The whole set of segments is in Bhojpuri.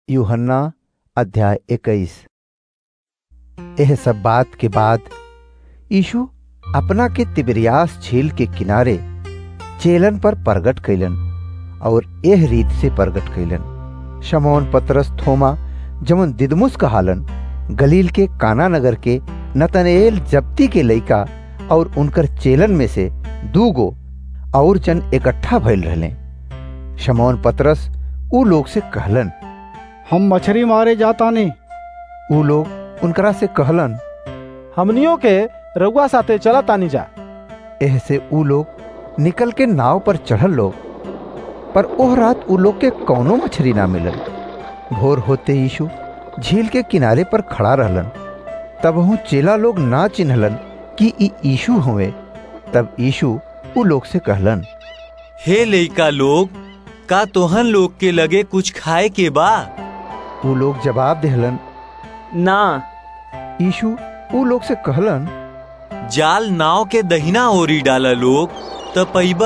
यूहन्ना अध्याय इक्कीस यह सब बात के बाद यीशु अपना के तिबरियास झील के किनारे चेलन पर प्रगट कैलन और एह रीत से प्रगट कैलन शमौन पतरस थोमा जमन दिदमुस कहालन गलील के काना नगर के नतनेल जब्ती के लइका और उनकर चेलन में से दूगो और जन इकट्ठा भइल रहले शमौन पतरस ऊ लोग से कहलन हम मछरी मारे जातानी ऊ लोग उनकरा से कहलन हमनियों के रउआ साथे चला तानी जा एह से ऊ लोग निकल के नाव पर चढ़ल लोग पर ओह रात ऊ लोग के कौनो मछली ना मिलल भोर होते यीशु झील के किनारे पर खड़ा रहलन तब हूँ चेला लोग ना चिन्हलन कि ई यीशु हुए तब यीशु ऊ लोग से कहलन हे लइका लोग का तोहन लोग के लगे कुछ खाए के बा ऊ लोग जवाब देहलन ना यीशु ऊ लोग से कहलन जाल नाव के दहिना ओरी डाला लोग त पैबा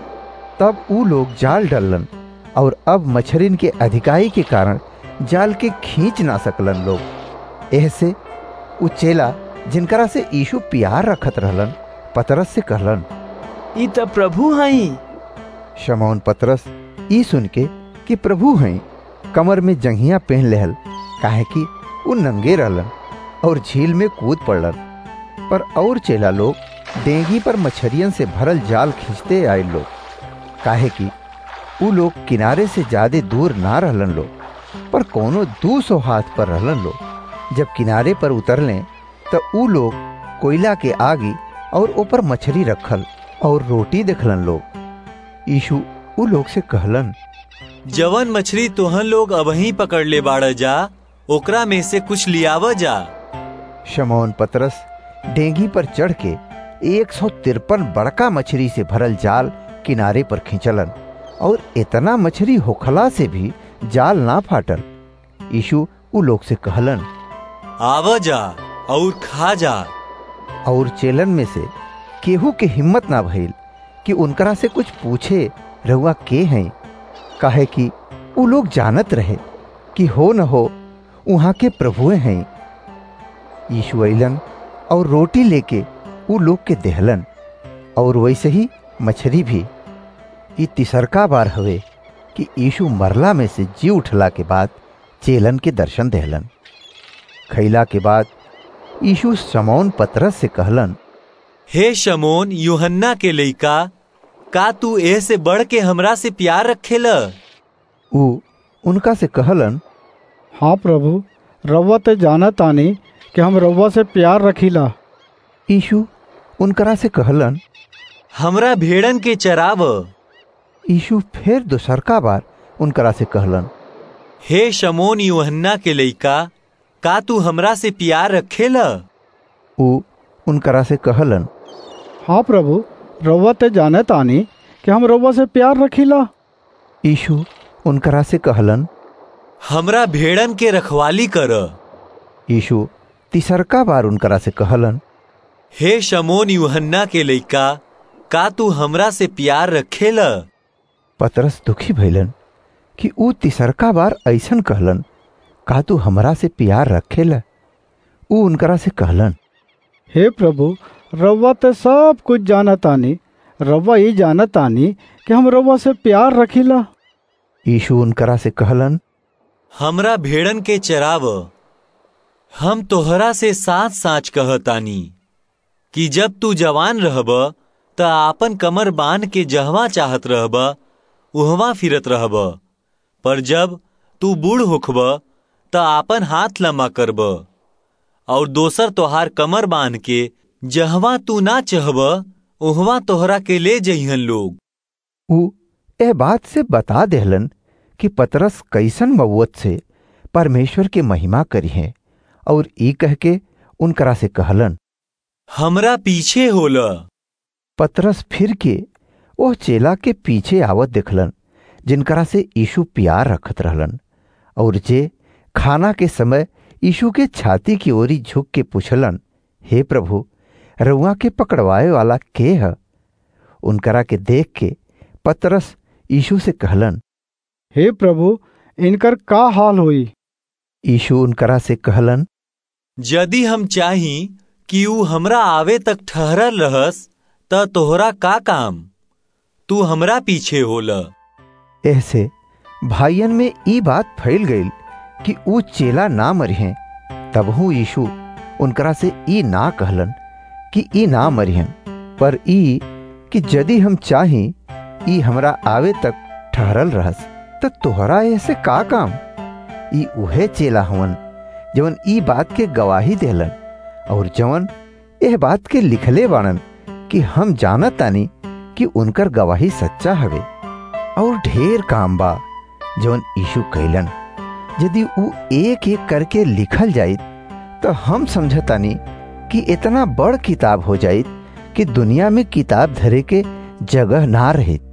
तब ऊ लोग जाल डालन और अब मछरिन के अधिकाई के कारण जाल के खींच ना सकलन लोग एह से ऊ चेला जिनकरा से यीशु प्यार रखत रहलन पतरस से कहलन ई त प्रभु हई शमौन पतरस ई सुन के कि प्रभु हैं कमर में जंघिया पहन लेहल काहे कि ऊ नंगे रहलन और झील में कूद पड़लन पर और चेला लोग डेंगी पर मछरियन से भरल जाल खींचते आए लोग काहे कि ऊ लोग किनारे से ज्यादा दूर ना रहलन लोग पर कोनो दू सौ हाथ पर रहलन लोग जब किनारे पर उतरले तो ऊ लोग कोयला के आगी और ऊपर मछली रखल और रोटी देखलन लोग यीशु ऊ लोग से कहलन जवन मछली तोहन लोग अबही पकड़ ले बाड़ जा ओकरा में से कुछ लियाव जा शमौन पतरस डेंगी पर चढ़ के एक सौ तिरपन बड़का मछली से भरल जाल किनारे पर खींचलन और इतना मछली होखला से भी जाल ना फाटल यीशु ऊ लोग से कहलन आव जा और खा जा और चेलन में से केहू के हिम्मत ना भइल कि उनकरा से कुछ पूछे रहुआ के हैं काहे कि ऊ लोग जानत रहे कि हो न हो वहाँ के प्रभुए हैं यीशु अइलन और रोटी लेके ऊ लोग के देहलन और वैसे ही मछली भी ई तिसरका बार हवे कि यीशु मरला में से जी उठला के बाद चेलन के दर्शन देहलन खैला के बाद यीशु समौन पतरस से कहलन हे शमोन यूहन्ना के लइका का तू ए से बढ़ के हमरा से प्यार रखेला ऊ उनका से कहलन हाँ प्रभु रउआ ते जानत आनी कि हम रउआ से प्यार रखीला यीशु उनकरा से कहलन हमरा भेड़न के चराव यीशु फिर दूसरका बार उनकरा से कहलन हे शमोन यूहन्ना के लइका का तू हमरा से प्यार रखेला ऊ उनकरा से कहलन हाँ प्रभु रउआ ते जानत आनी कि हम रउआ से प्यार रखीला यीशु उनकरा से कहलन हमरा भेड़न के रखवाली कर यीशु तीसरका बार उनकरा से कहलन हे शमोन यूहन्ना के लइका का तू हमरा से प्यार रखेला पतरस दुखी भइलन कि ऊ तीसरका बार ऐसन कहलन का तू हमरा से प्यार रखेला ऊ उनकरा से कहलन हे प्रभु रउआ ते सब कुछ जानत आनी रउआ ये जानत आनी कि हम रउआ से प्यार रखीला यीशु उनकरा से कहलन हमरा भेड़न के चराव हम तोहरा से साच साच कहतानी कि जब तू जवान रहब त आपन कमर बांध के जहवा चाहत रहब उहवा फिरत रहब पर जब तू बूढ़ होखब त आपन हाथ लम्बा करब और दोसर तोहार कमर बांध के जहवा तू ना चहब उहवा तोहरा के ले जइहन लोग ऊ एह बात से बता देहलन कि पतरस कैसन मवत से परमेश्वर के महिमा करी है और ई कह के उनकरा से कहलन हमरा पीछे होला पतरस फिर के ओह चेला के पीछे आवत देखलन जिनकरा से यीशु प्यार रखत रहलन और जे खाना के समय यीशु के छाती की ओरी झुक के पूछलन हे प्रभु रउआ के पकड़वाए वाला के है उनकरा के देख के पतरस यीशु से कहलन हे प्रभु इनकर का हाल होई यीशु उनकरा से कहलन यदि हम चाही कि ऊ हमरा आवे तक ठहरल रहस त तोहरा का काम तू हमरा पीछे होल ऐसे भाइयन में ई बात फैल गई कि ऊ चेला ना मरिहें तबहू यीशु उनकरा से ई ना कहलन कि ई ना मरिहन पर ई कि यदि हम चाही ई हमरा आवे तक ठहरल रहस त तोहरा ऐसे का काम ई उहे चेला हवन जवन ई बात के गवाही देलन और जवन एह बात के लिखले बाणन कि हम जानत तानी कि उनकर गवाही सच्चा हवे और ढेर काम बा जवन यीशु कैलन यदि ऊ एक एक करके लिखल जाइत तो हम समझतानी कि इतना बड़ किताब हो जाइत कि दुनिया में किताब धरे के जगह ना रहित